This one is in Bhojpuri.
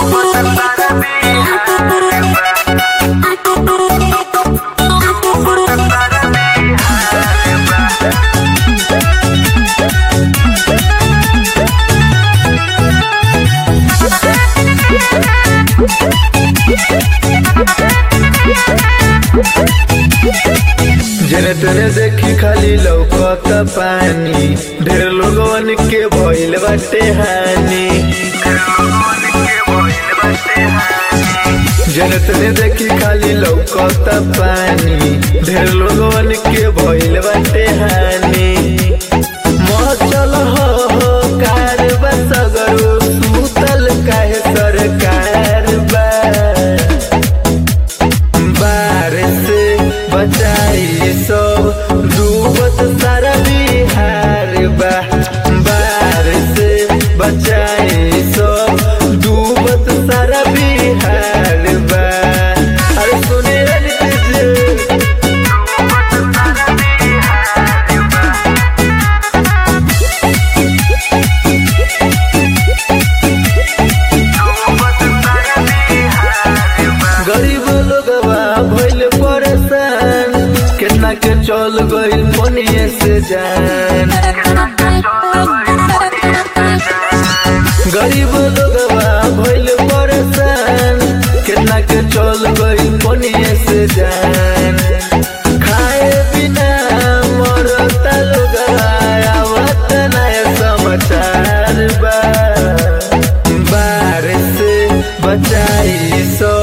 जने तने देखी खाली लौकत पानी ढेर लोगवन के भइल बाटे हानि जने तने देखी खाली लौकत पानी ढेर लोगवन के भइल बाटे हानि मचल हो हो कार बसगरो सुतल काहे सरकार बा बार से बचाई सब डूबत सारा बिहार बा बार से बचाई सब डूबत सारा बिहार बा अरे सुने नीतीश गरीब लोगवा भइल परेशान केतना के चल गइल मनिए से जान गरीब लोगवा भइल परेशान केतना के चल गइल मनिए से जान खाए बिना मरता लोगवा आवत नया समाचार बा बार से बचाई सो